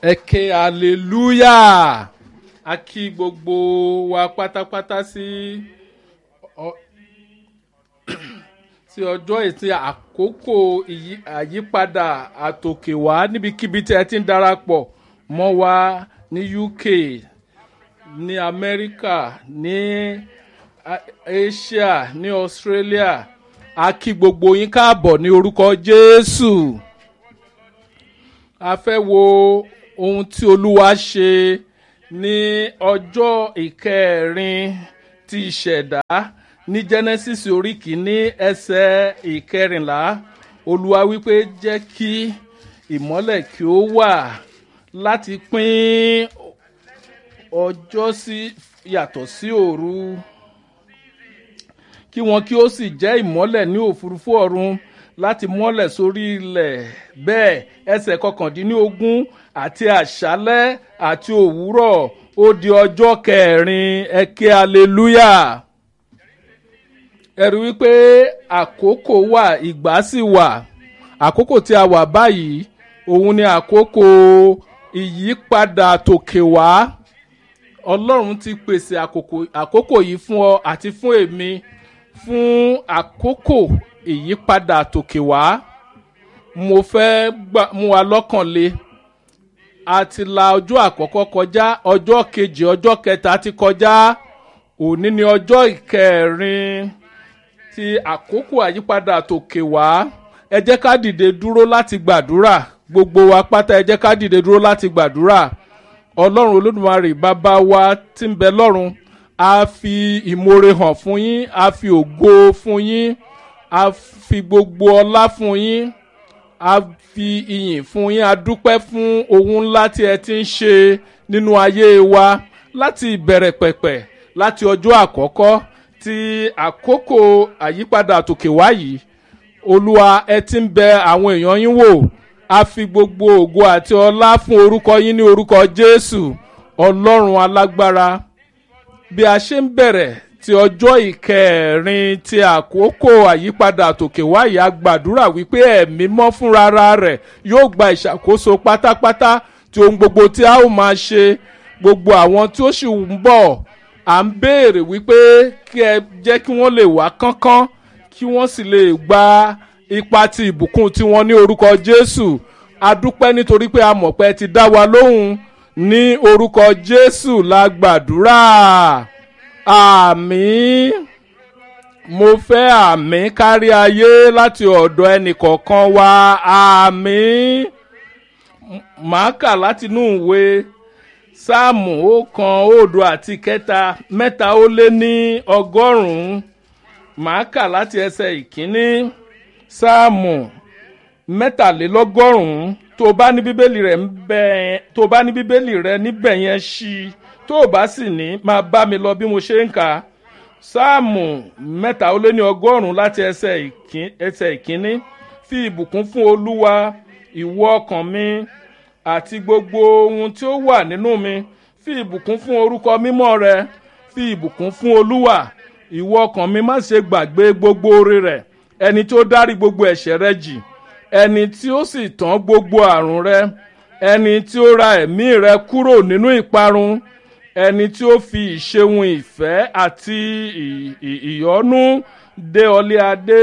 ẹ ké hallelujah a kí gbogbo wa pátápátá sí ọ- sí ọjọ́ ètí àkókò ìyí- àyípadà àtòkèwá níbikíbi tí ẹ ti ń darapọ̀ mọ́ wa ní uk ní amẹ́ríkà ní A- asia ní australia a kí gbogbo yín káàbọ̀ ní orúkọ jésù a fẹ́ wo ohun tí olúwa ṣe ní ọjọ́ ìkẹrin ti ìṣẹ̀dá ní genesis orí kìíní ẹsẹ̀ ìkẹrìnlá olúwa wípé jẹ́ kí ìmọ́lẹ̀ kí ó wà láti pín ọjọ́ sí yàtọ̀ sí òru kí wọn kí ó sì jẹ́ ìmọ́lẹ̀ ní òfurufú ọ̀run láti mọ́lẹ̀ sórí ilẹ̀ bẹ́ẹ̀ ẹsẹ̀ kọkàndínlógún àti àṣálẹ́ àti òwúrọ̀ ó di ọjọ́ kẹrin ẹ̀kẹ́ hallelujah ẹ̀rù wípé àkókò wà ìgbà sì wà àkókò tí a wà báyìí òun ni àkókò ìyípadà tòkè wá ọlọ́run ti pèsè àkókò àkókò yìí fún ọ àti fún èmi fún àkókò ìyípadà tòkè wá mo fẹ́ gbà mú wa lọ́kàn le a ti la ọjọ́ àkọ́kọ́ kọjá ọjọ́ kejì ọjọ́ kẹta ti kọjá òní ni ọjọ́ ìkẹrin ti àkókò àyípadà tòkè wá ẹ jẹ́ ká dìde dúró láti gbàdúrà gbogbo wa pátá ẹ jẹ́ ká dìde dúró láti gbàdúrà ọlọ́run olódùmarè bàbá wa tí ń bẹ lọ́run a fi ìmoore hàn fún yín a fi ògo fún yín a fi gbogbo ọlá fún yín a fi ìyìn fún yín a dúpẹ́ fún ohun ńlá tí ẹ ti ń ṣe nínú ayé wa láti ìbẹ̀rẹ̀ pẹ̀pẹ̀ láti ọjọ́ àkọ́kọ́ ti àkókò àyípadà tòkè wá yìí olúwa ẹ ti ń bẹ àwọn èèyàn yín wò a fi gbogbo ògo àti ọlá fún orúkọ yín ní orúkọ jésù ọlọ́run alágbára bí a ṣe ń bẹ̀rẹ̀ ti ọjọ́ ìkẹrin ti àkókò àyípadà tòkè wáyé a gbàdúrà wípé ẹ̀mí mọ́ fúnra rẹ̀ yóò gba ìṣàkóso pátápátá tí ohun gbogbo tí a ó máa ṣe gbogbo àwọn tí ó sì ń bọ̀ à ń béèrè wípé kí ẹ jẹ́ kí wọ́n lè wá kánkán kí wọ́n sì lè gba ipa ti ìbùkún tiwọn ní orúkọ jésù a dúpẹ́ nítorí pé a mọ̀ pé ẹ ti dá wa lóhùn ní orúkọ jésù la gbàdúrà àmì mo fẹ́ àmì kárí ayé láti ọ̀dọ̀ ẹnìkọ̀ọ̀kan wa àmì màá kà látinú ìwé sáàmù ọ̀kan òdo àti kẹta mẹ́ta ó lé ní ọgọ́rùn-ún màá kà láti ẹsẹ̀ ìkíní sáàmù mẹ́tàlélọ́gọ́rùn-ún tó bá ní bíbélì rẹ̀ ń bẹ tó bá ní bíbélì rẹ̀ níbẹ̀ yẹn ṣí i tó o bá sì ní máa bá mi lọ bí mo ṣe ń kà á sáàmù mẹ́ta ó lé ní ọgọ́rùn-ún láti ẹsẹ̀ ìkín- ẹsẹ̀ ìkíní fi ìbùkún fún olúwa ìwọ ọkàn mi àti gbogbo ohun tí ó wà nínú mi fi ìbùkún fún orúkọ mímọ́ rẹ fi ìbùkún fún olúwa ìwọ ọkàn mi má ṣe gbàgbé gbogbo oore rẹ ẹni tó dárí gbogbo ẹ̀ṣẹ̀ rẹ jì ẹni tí ó sì tán gbogbo àrùn rẹ ẹni tí ó ra ẹ̀mí rẹ kúrò nínú ìparun ẹni tí ó fi ìṣeun ìfẹ́ àti ì- ì- ìyọ́nú dé ọlé adé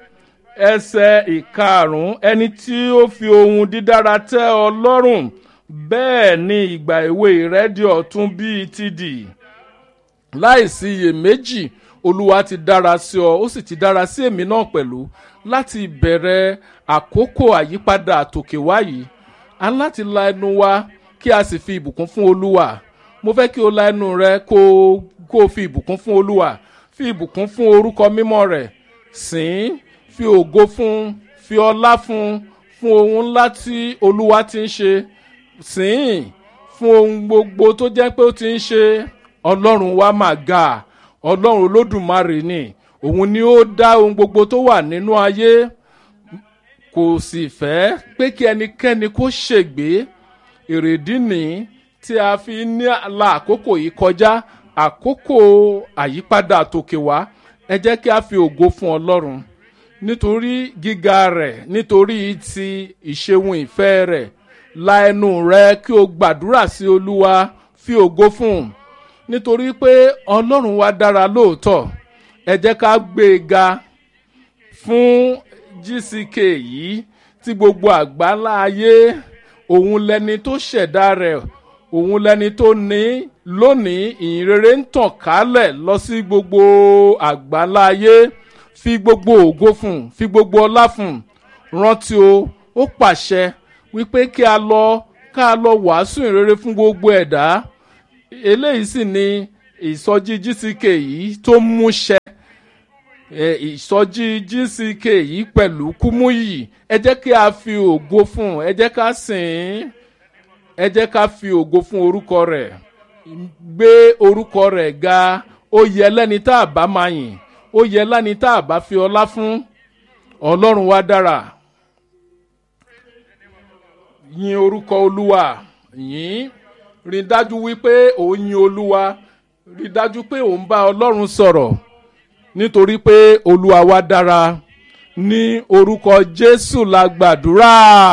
ẹsẹ̀ ìkarùn-ún ẹni tí ó fi ohun dídára tẹ́ ọ lọ́rùn bẹ́ẹ̀ ni ìgbà èwe rẹ di ọ̀tún bíi ti dì láìsí iyèméjì olúwa ti dára sí ọ ó sì ti dára sí èmi náà pẹ̀lú láti ìbẹ̀rẹ̀ àkókò àyípadà àtòkè wá yìí a ní láti la ẹnu wa kí a sì fi ìbùkún fún olúwa mo fẹ́ kí o la ẹnu rẹ kó o- kó o fi ìbùkún fún olúwa fi ìbùkún fún orúkọ mímọ́ rẹ̀ sìn fi ògo fún fi ọlá fún fún ohun ńlá tí olúwa ti ń ṣe sìn fún ohun gbogbo tó jẹ́ pé ó ti ń ṣe ọlọ́run wa máa ga ọlọ́run olódùmarè ni òun ni ó dá ohun gbogbo tó wà nínú ayé kò sì fẹ́ pé kí ẹnikẹ́ni kó ṣègbé èrèdí nìí tí a fi ní la àkókò yìí kọjá àkókò àyípadà tòkè wá ẹ jẹ́ kí a fi ògo fún ọlọ́run nítorí gíga rẹ̀ nítorí ti ìṣeun ìfẹ́ rẹ̀ la ẹnu rẹ kí o gbàdúrà sí olúwa fi ògo fún un nítorí pé ọlọ́run wa dára lóòótọ́ ẹ jẹ́ ká gbé e ga fún gck yìí tí gbogbo àgbáńlá ayé òun lẹni tó ṣẹ̀dá rẹ̀ òun lẹni tó ní lónìí ìyìnrere ń tàn kálẹ̀ lọ sí gbogbo àgbáńlá ayé fi gbogbo ògo fún un fi gbogbo ọlá fún un rántí o ó pàṣẹ wípé kí a lọ ká lọ wàásù ìrere fún gbogbo ẹ̀dá eléyìí sì ni ìsọjí gck yìí tó múṣẹ ìsọjí gck yìí pẹ̀lú kúmúyì ẹ jẹ́ kí a fi ògo fún ẹ jẹ́ ká sìn ín ẹ jẹ́ ká fi ògo fún orúkọ rẹ̀ gbé orúkọ rẹ̀ ga ó yẹ lẹ́ni tá a bá máa yìn ó yẹ lẹ́ni tá a bá fi ọlá fún ọlọ́run wa dára yin orúkọ olúwa yìn rí dájú wípé òun yin olúwa rí dájú pé òun bá ọlọ́run sọ̀rọ̀ nítorí pé olúwa wa dára ní orúkọ jésù la gbàdúrà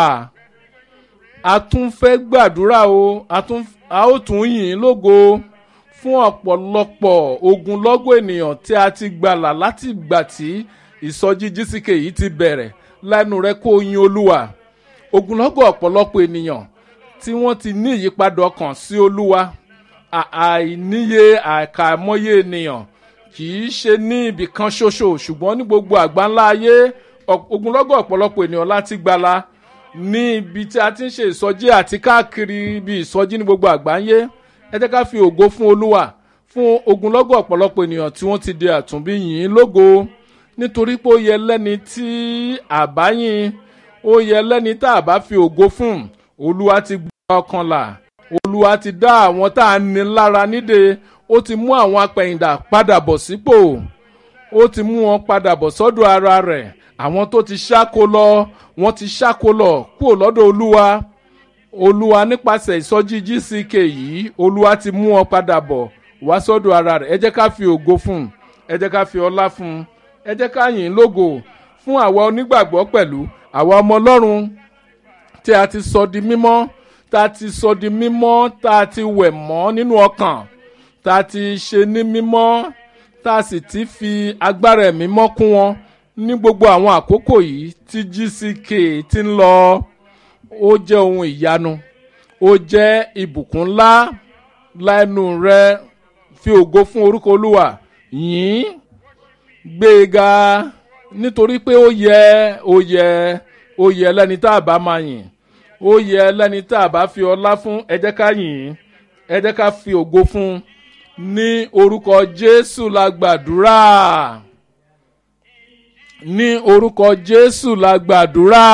a tún fẹ́ gbàdúrà o a tún a ó tún yìn ín lógo fún ọ̀pọ̀lọpọ̀ ogunlọ́gọ̀ ènìyàn tí a ti gbàlà láti ìgbà tí ìsọjí jísìkè yìí ti bẹ̀rẹ̀ lẹ́nu rẹ kó yin olúwa ogunlọ́gọ̀ ọ̀pọ̀lọpọ̀ ènìyàn tí wọ́n ti ní ìyípadà ọkàn sí olúwa àìníye àkàmọ́yé ènìyàn kì í ṣe ní ibì kan ṣoṣo ṣùgbọ́n ní gbogbo àgbáńlá ayé ogunlọ́gọ̀ ọ̀pọ̀lọpọ̀ ènìyàn láti gbala ní ibi tí a ti ń ṣe ìsọjí àti káàkiri ibi ìsọjí ní gbogbo àgbáyé ẹ jẹ́ ká fi ògo fún olúwa fún ogunlọ́gọ̀ ọ̀pọ̀lọpọ̀ ènìyàn tí wọ́n ti di àtúnbí yìí lógo nítorí pé ó yẹ lẹ́ni tí àbáyìn ó yẹ lẹ́ni tá a bá fi ògo fún olúwa ti gbọ́ ọkàn là olúwa ti dá àwọn tá a ní lára nídè ó ti mú àwọn apẹ̀yìndà padà bọ̀ sípò ó ti mú wọn padà bọ̀ sọ́dọ̀ ara rẹ̀ àwọn tó ti ṣáko lọ wọ́n ti ṣáko lọ kúrò lọ́dọ̀ olúwa olúwa nípasẹ̀ ìsọjí gck yìí olúwa ti mú wọn padà bọ̀ wá sọ́dọ̀ ara rẹ̀ ẹ jẹ́ ká fi ògo fún un ẹ jẹ́ ká fi ọlá fún un ẹ jẹ́ ká yìn lógo fún àwa onígbàgbọ́ pẹ̀lú àwa ọmọ ọlọ́run tí a ti sọ di mímọ́ tá a ti sọ di mímọ́ tá a ti wẹ̀ mọ́ nínú ọkàn tá a ti ṣe ní mímọ́ tá a sì ti fi agbára ẹ̀mí mọ́ kún wọn ní gbogbo àwọn àkókò yìí tí gck ti ń lọ ó jẹ́ ohun ìyanu ó jẹ́ ìbùkún ńlá lẹ́nu rẹ fi ògo fún orúkọ olúwa yìí gbé e ga nítorí pé ó yẹ ó yẹ ó yẹ lẹ́ni tá a bá máa yìn ó yẹ lẹ́ni tá a bá fi ọlá fún ẹ jẹ́ ká yìn ẹ jẹ́ ká fi ògo fún ní orúkọ jésù la gbàdúrà ní orúkọ jésù la gbàdúrà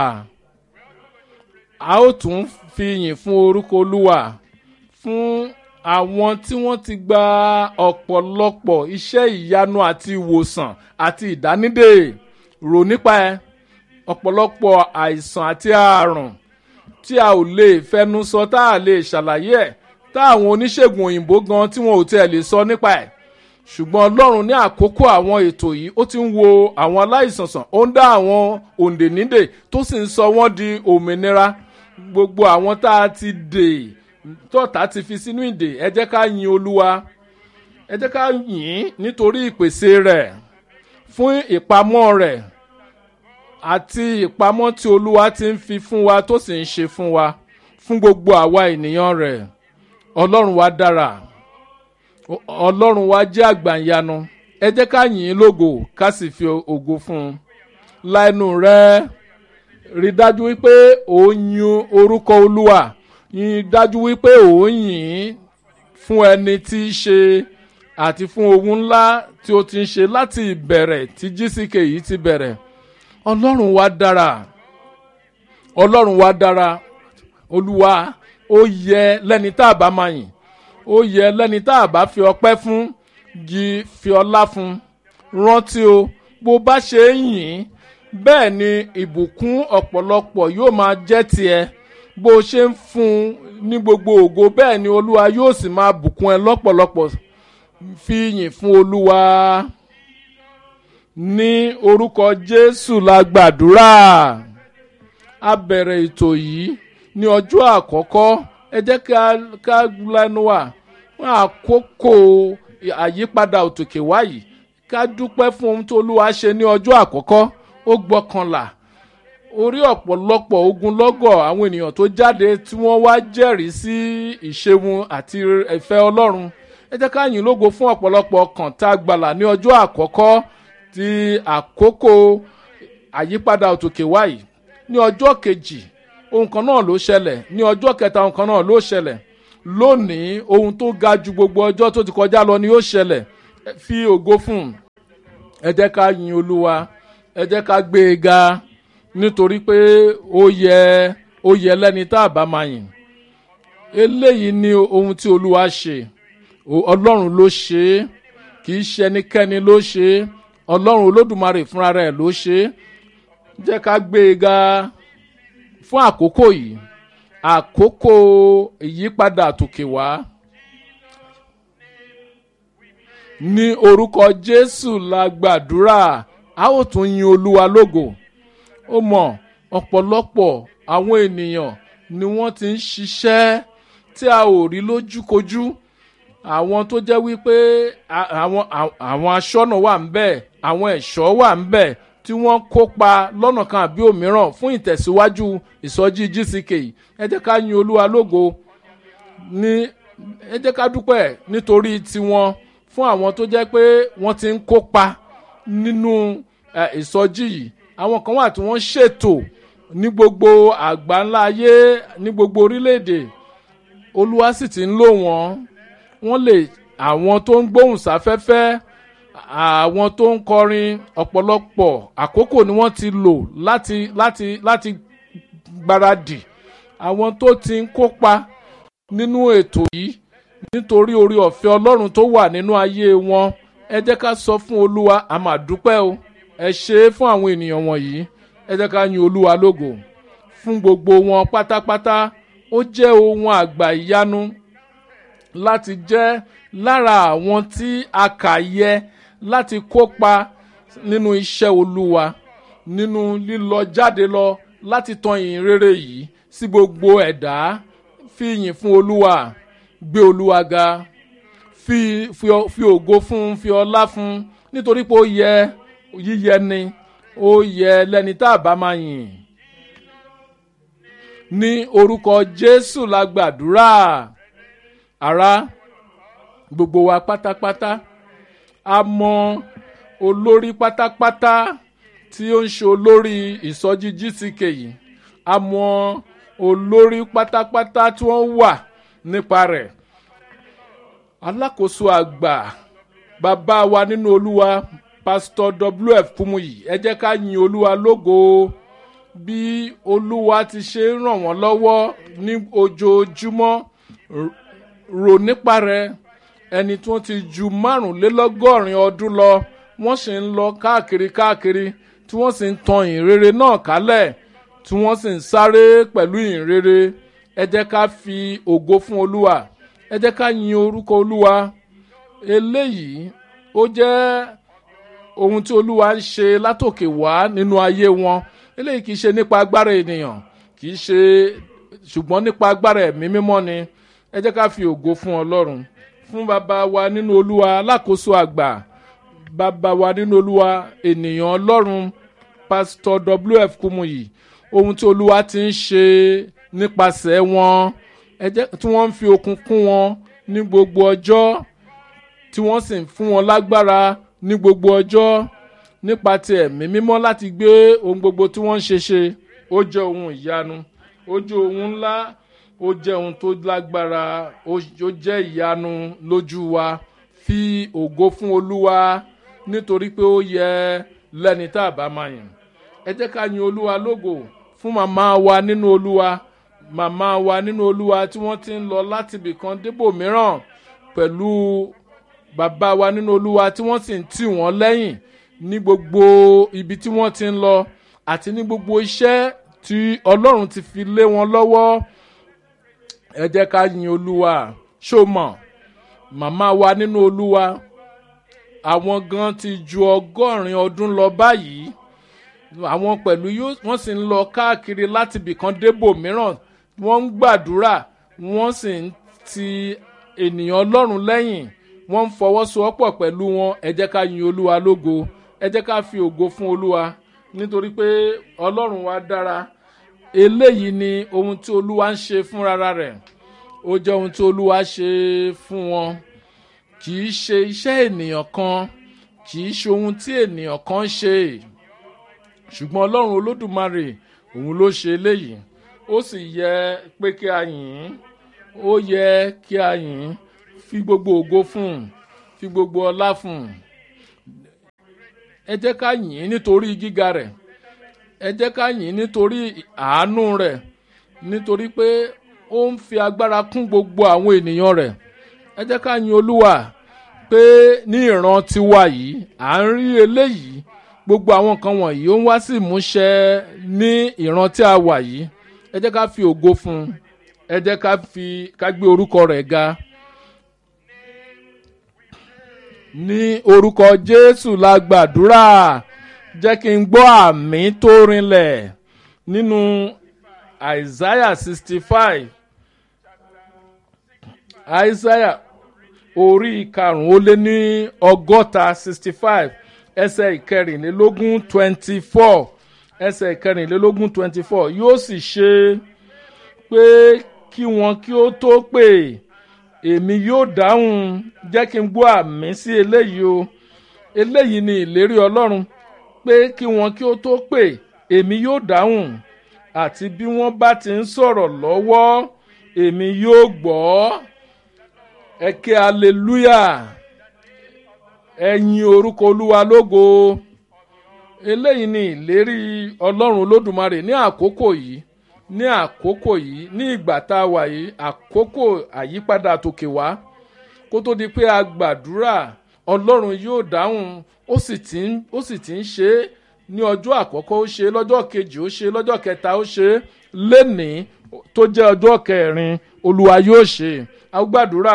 a ó tún fi yìn fún orúkọ olúwa fún àwọn tí wọ́n ti gba ọ̀pọ̀lọpọ̀ iṣẹ́ ìyanu àti ìwòsàn àti ìdánidè rò nípa ẹ ọ̀pọ̀lọpọ̀ àìsàn àti àrùn tí a ò lè fẹnu sọ tá a lè ṣàlàyé ẹ̀ tá àwọn oníṣègùn òyìnbó gan tí wọn ò tiẹ̀ lè sọ nípa ẹ̀ ṣùgbọ́n ọlọ́run ní àkókò àwọn ètò yìí ó ti ń wo àwọn aláìsàn sàn ó ń dá àwọn òǹdè nídè tó sì ń sọ wọ́n di òmìnira gbogbo àwọn tá a ti dè tọ́ta ti fi sínú ìdè ẹ jẹ́ ká yin olúwa ẹ jẹ́ ká yìn nítorí ìpèsè rẹ̀ fún ìpamọ́ rẹ̀ àti ìpamọ́ tí olúwa ti ń fi fún wa tó sì ń ṣe fún wa fún gbogbo àwa ènìyàn rẹ̀ ọlọ́run wa dára ọlọ́run wa jẹ́ àgbàyanu ẹ jẹ́ ká yìn ín lógo ká sì fi ògo fún un láìnú rẹ̀ rí dájú wípé òun yin orúkọ olúwa yin dájú wípé òun yìn ín fún ẹni tí í ṣe àti fún ohun ńlá tí ó ti ń ṣe láti ìbẹ̀rẹ̀ tí gck yìí ti bẹ̀rẹ̀ ọlọ́run wa dára ọlọ́run wa dára olúwa ó yẹ lẹ́ni tá a bá máa yìn ó yẹ lẹ́ni tá a bá fi ọpẹ́ fún jí fi ọlá fún rántí o bó bá ṣe ń yìn bẹ́ẹ̀ ni ìbùkún ọ̀pọ̀lọpọ̀ yóò máa jẹ́ tiẹ̀ bó ṣe ń fún ní gbogbo ògo bẹ́ẹ̀ ni olúwa yóò sì máa bùkún ẹ lọ́pọ̀lọpọ̀ fi yìn fún olúwa ní orúkọ jésù la gbàdúrà a bẹ̀rẹ̀ ètò yìí ní ọjọ́ àkọ́kọ́ ẹ jẹ́ ká lẹ́nu wà fún àkókò àyípadà òtòkè wáyìí ká dúpẹ́ fún ohun tó olúwa ṣe ní ọjọ́ àkọ́kọ́ ó gbọ́kànlá orí ọ̀pọ̀lọpọ̀ ogunlọ́gọ̀ àwọn ènìyàn tó jáde tí wọ́n wá jẹ́rìí sí ìṣeun àti ìfẹ́ ọlọ́run ẹ jẹ́ ká yìn lógo fún ọ̀pọ̀lọpọ̀ ọkàn tá a gbàlà ní ọjọ́ àkọ́kọ́ ti àkókò àyípadà òtòkè wáyìí ní ọjọ́ kejì ohun kan náà ló ṣẹlẹ̀ ní ọjọ́ kẹta ohun kan náà ló ṣẹlẹ̀ lónìí ohun tó ga ju gbogbo ọjọ́ tó ti kọjá lọ ni yóò ṣẹlẹ̀ fi ògo fún un ẹ jẹ́ ká yin olúwa ẹ jẹ́ ká gbé e ga nítorí pé ó yẹ ó yẹ lẹ́ni tá a bá máa yìn eléyìí ni ohun tí olúwa ṣe ọlọ́run ló ṣe é kì í ṣe ẹnikẹ́ni ló ṣe é ọlọ́run olódùmarè fúnra rẹ̀ ló ṣe é jẹ́ ká gbé e ga fún àkókò yìí àkókò ìyípadà àtòkè wá ní orúkọ jésù la gbàdúrà a ó tún yin olúwa lógo ó mọ ọ̀pọ̀lọpọ̀ àwọn ènìyàn ni wọ́n ti ń ṣiṣẹ́ tí a ò rí lójúkojú àwọn tó jẹ́ wípé àwọn àwọn aṣọ́nà wà ń bẹ̀ àwọn ẹ̀ṣọ́ wà ń bẹ̀ tí wọ́n kópa lọ́nà kan àbí òmíràn fún ìtẹ̀síwájú ìsọjí gck ẹ jẹ́ ká yin olúwa lógo ní ẹ jẹ́ ká dúpẹ́ nítorí tiwọn fún àwọn tó jẹ́ pé wọ́n ti ń kópa nínú ìsọjí yìí àwọn kan wà tí wọ́n ṣètò ní gbogbo àgbáńlá ayé ní gbogbo orílẹ̀-èdè olúwa sì ti ń lò wọ́n wọ́n lè àwọn tó ń gbóhùn sáfẹ́fẹ́ àwọn tó ń kọrin ọ̀pọ̀lọpọ̀ àkókò ni wọ́n ti lò láti láti láti gbáradì àwọn tó ti ń kópa nínú ètò yìí nítorí orí ọ̀fẹ́ ọlọ́run tó wà nínú ayé wọn ẹ jẹ́ ká sọ fún olúwa a máa dúpẹ́ o ẹ ṣe é fún àwọn ènìyàn wọ̀nyí ẹ jẹ́ ká yin olúwa lógo fún gbogbo wọn pátápátá ó jẹ́ ohun àgbà ìyanu láti jẹ́ lára àwọn tí a kà yẹ láti kópa nínú iṣẹ́ olúwa nínú lílọ jáde lọ láti tan ìyìn rere yìí sí gbogbo ẹ̀dá fi ìyìn fún olúwa gbé olúwa ga fi fi fi ògo fún fi ọlá fún nítorí pé ó yẹ yíyẹ ni ó yẹ lẹni tá a bá máa yìn ní orúkọ jésù la gbàdúrà ara gbogbo wa pátápátá a mọ olórí pátápátá tí ó ń ṣe olórí ìsọjí gck yìí a mọ olórí pátápátá tí wọ́n wà nípa rẹ̀ alákòóso àgbà bàbá wa nínú olúwa pásítọ̀ wf kumuyi ẹ jẹ́ ká yin olúwa lógo bí olúwa ti ṣe ń ràn wọ́n lọ́wọ́ ní ojoojúmọ́ rò nípa rẹ̀ ẹni tí wọ́n ti ju márùnlélọ́gọ́rin ọdún lọ wọ́n sì ń lọ káàkiri káàkiri tí wọ́n sì ń tan ìrere náà kálẹ̀ tí wọ́n sì ń sáré pẹ̀lú ìrere ẹ jẹ́ ká fi ògo fún olúwa ẹ jẹ́ ká yin orúkọ olúwa eléyìí ó jẹ́ ohun tí olúwa ń ṣe látòkè wá nínú ayé wọn eléyìí kì í ṣe nípa agbára ènìyàn kì í ṣe ṣùgbọ́n nípa agbára ẹ̀mí mímọ́ ni ẹ jẹ́ ká fi ògo fún ọlọ́run fún bàbá wa nínú olúwa alákòóso àgbà bàbá wa nínú olúwa ènìyàn ọlọ́run pásítọ̀ wf kumuyi ohun tí olúwa ti ń ṣe nípasẹ̀ wọn ẹ jẹ́ tí wọ́n ń fi okun kún wọn ní gbogbo ọjọ́ tí wọ́n sì ń fún wọn lágbára ní gbogbo ọjọ́ nípa ti ẹ̀mí mímọ́ láti gbé ohun gbogbo tí wọ́n ń ṣe ṣe ó jẹ́ ohun ìyanu ó jẹ́ ohun ńlá ó jẹ́ ohun tó lágbára ó jẹ́ ìyanu lójú wa fi ògo fún olúwa nítorí pé ó yẹ lẹ́ni tá a bá máa yìn ẹ jẹ́ ká yin olúwa lógo fún màmá wa nínú olúwa màmá wa nínú olúwa tí wọ́n ti ń lọ láti ibìkan débò mìíràn pẹ̀lú bàbá wa nínú olúwa tí wọ́n sì ń tì wọ́n lẹ́yìn ní gbogbo ibi tí wọ́n ti ń lọ àti ní gbogbo iṣẹ́ tí ọlọ́run ti fi lé wọn lọ́wọ́ ẹ jẹ́ ká yin olúwa ṣó mọ̀ màmá wa nínú olúwa àwọn gan ti ju ọgọ́rin ọdún lọ báyìí àwọn pẹ̀lú wọ́n sì ń lọ káàkiri láti ibìkan débò mìíràn wọ́n ń gbàdúrà wọ́n sì ń ti ènìyàn ọlọ́run lẹ́yìn wọ́n ń fọwọ́sowọ́pọ̀ pẹ̀lú wọn ẹ jẹ́ ká yin olúwa lógo ẹ jẹ́ ká fi ògo fún olúwa nítorí pé ọlọ́run wa dára eléyìí ni ohun tí olúwa ń ṣe fúnra rẹ̀ ó jẹ́ ohun tí olúwa ṣe fún wọn kì í ṣe iṣẹ́ ènìyàn kan kì í ṣe ohun tí ènìyàn kan ṣe ṣùgbọ́n ọlọ́run olódùmarè òun ló ṣe eléyìí ó sì yẹ pé kí a yìn ín ó yẹ kí a yìn ín fi gbogbo ògo fún un fi gbogbo ọlá fún un ẹ jẹ́ ká yìn ín nítorí gíga rẹ̀ ẹ jẹ́ ká yìn ín nítorí àánú rẹ̀ nítorí pé ó ń fi agbára kún gbogbo àwọn ènìyàn rẹ̀ ẹ jẹ́ ká yin olúwa pé ní ìran tiwa yìí à ń rí eléyìí gbogbo àwọn nǹkan wọ̀nyí ó ń wá sí ìmúṣẹ ní ìran tí a wà yìí ẹ jẹ́ ká fi ògo fún un ẹ jẹ́ ká fi ká gbé orúkọ rẹ̀ ga. ní orúkọ jésù la gbàdúrà jẹ́ kí n gbọ́ àmì tó rinlẹ̀ nínú isaiah sixty five isaiah orí karùn-ún ó lé ní ọgọ́ta sixty five ẹsẹ̀ ìkẹrìnlélógún twenty four ẹsẹ̀ ìkẹrìnlélógún twenty four yóò sì ṣe pé kí wọn kí ó tó pè èmi yóò dáhùn jẹ́ kí n gbọ́ àmì sí eléyìí o eléyìí ni ìlérí ọlọ́run pé kí wọn kí ó tó pè èmi yóò dáhùn àti bí wọ́n bá ti ń sọ̀rọ̀ lọ́wọ́ èmi yóò gbọ́ ẹ ké hallelujah ẹ̀yin orúkọ olúwa lógo eléyìí ni ìlérí ọlọ́run olódùmarè ní àkókò yìí ní àkókò yìí ní ìgbà tá a wà yìí àkókò àyípadà tòkè wá kó tó di pé a gbàdúrà ọlọ́run yóò dáhùn ó sì ti ń ó sì ti ń ṣe é ní ọjọ́ àkọ́kọ́ ó ṣe é lọ́jọ́ kejì ó ṣe é lọ́jọ́ kẹta ó ṣe é lénìí tó jẹ́ ọjọ́ kẹrin olúwa yóò ṣe é a gbàdúrà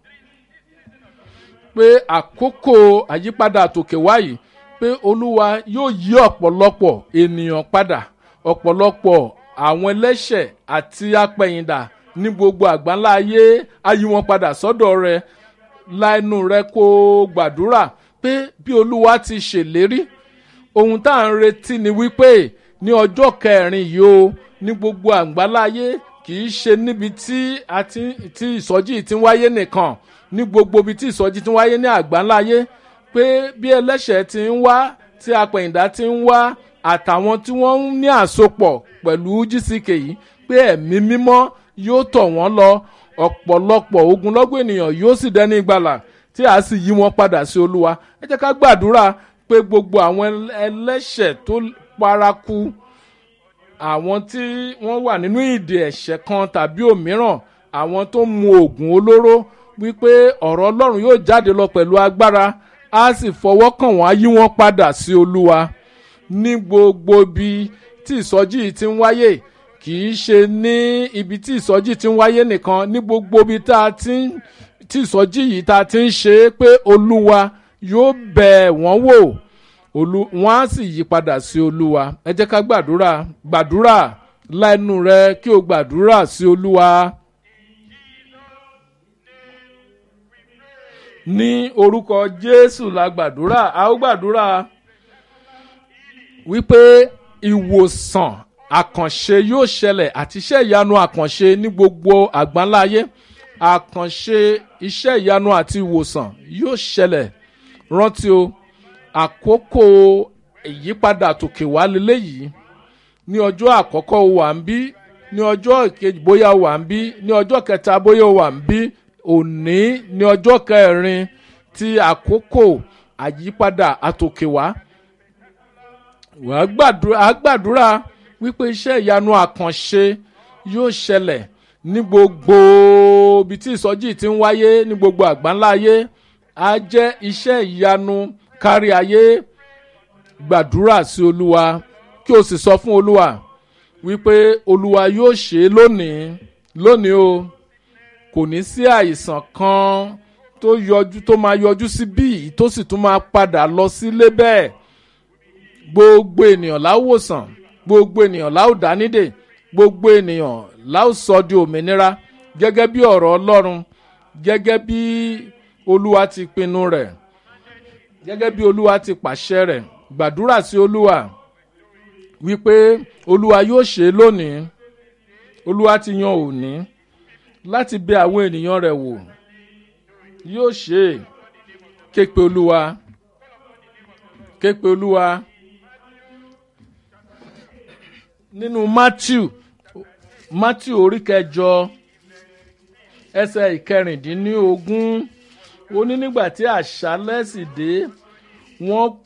pé àkókò àyípadà tòkè wáyìí pé olúwa yóò yí ọ̀pọ̀lọpọ̀ ènìyàn padà ọ̀pọ̀lọpọ̀ àwọn ẹlẹ́ṣẹ̀ àti apẹ̀yìndà ní gbogbo àgbáńlá ayé ayé wọn padà sọ́dọ̀ rẹ láìnú rẹ kó gbàdúrà pé bí olúwa ti ṣèlérí ohun tá à ń retí ni wípé ní ọjọ́ kẹrin yìí o ní gbogbo àgbáńlá ayé kì í ṣe níbi tí àti tí ìsọjí ti ń wáyé nìkan ní gbogbo ibi tí ìsọjí ti ń wáyé ní àgbáńlá ayé pé bí ẹlẹ́ṣẹ̀ ti ń wá tí apẹ̀yìndà ti ń wá àtàwọn tí wọ́n ń ní àsopọ̀ pẹ̀lú gck yìí pé ẹ̀mí mímọ́ yóò tọ̀ wọ́n lọ ọ̀pọ̀lọpọ̀ ogunlọ́gbọ̀ ènìyàn yóò sì dẹ́ni ìgbàlà tí a sì yí wọn padà sí olúwa ẹ jẹ́ ká gbàdúrà pé gbogbo àwọn ẹlẹ́ṣẹ̀ tó paraku àwọn tí wọ́n wà nínú ìdè ẹ̀ṣẹ̀ kan tàbí òmíràn àwọn tó mu oògùn olóró wípé ọ̀rọ̀ ọlọ́run yóò jáde lọ pẹ̀lú agbára á sì fọwọ́ kàn wọ́n á yí wọn padà sí olúwa ní gbogbo ibi tí ìsọjí yìí ti ń wáyé kì í ṣe ní ibi tí ìsọjí ti ń wáyé nìkan ní gbogbo ibi tá a ti ń tí ìsọjí yìí tá a ti ń ṣe é pé olúwa yóò bẹ̀ wọ́n wò olú wọn á sì yí padà sí olúwa ẹ jẹ́ ká gbàdúrà gbàdúrà lẹ́nu rẹ kí o gbàdúrà sí olúwa. ní orúkọ jésù la gbàdúrà a ó gbàdúrà wípé ìwòsàn àkànṣe yóò ṣẹlẹ̀ àti iṣẹ́ ìyanu àkànṣe ní gbogbo àgbáńláyé àkànṣe iṣẹ́ ìyanu àti ìwòsàn yóò ṣẹlẹ̀ rántí o àkókò ìyípadà tòkè wá leléyìí ní ọjọ́ àkọ́kọ́ wà ń bí ní ọjọ́ ìkejì bóyá wà ń bí ní ọjọ́ kẹta bóyá wà ń bí òní ní ọjọ́ kẹrin tí àkókò àyípadà àtòkè wá wàá gbàdúrà wípé iṣẹ́ ìyanu àkànṣe yóò ṣẹlẹ̀ ní gbogbo ibi tí ìsọjí ti ń wáyé ní gbogbo àgbáńlá ayé á jẹ́ iṣẹ́ ìyanu kárí ayé gbàdúrà sí olúwa kí o sì sọ fún olúwa wípé olúwa yóò ṣe é lónìí lónìí o kò ní sí àìsàn kan tó yọjú tó máa yọjú sí bíi tó sì tún máa padà lọ sílé bẹ́ẹ̀ gbogbo ènìyàn láwòsàn gbogbo ènìyàn láòdánidè gbogbo ènìyàn láò sọ di òmìnira gẹ́gẹ́ bí ọ̀rọ̀ ọlọ́run gẹ́gẹ́ bí olúwa ti pinnu rẹ̀ gẹ́gẹ́ bí olúwa ti pàṣẹ rẹ̀ gbàdúrà sí olúwa wípé olúwa yóò ṣe é lónìí olúwa ti yan òní láti bẹ àwọn ènìyàn rẹ̀ wò yóò ṣe é képe olúwa képe olúwa nínú matthew matthew orí kẹjọ ẹsẹ ìkẹrìndínlógún ó ní nígbà tí àṣálẹ́ sì dé wọ́n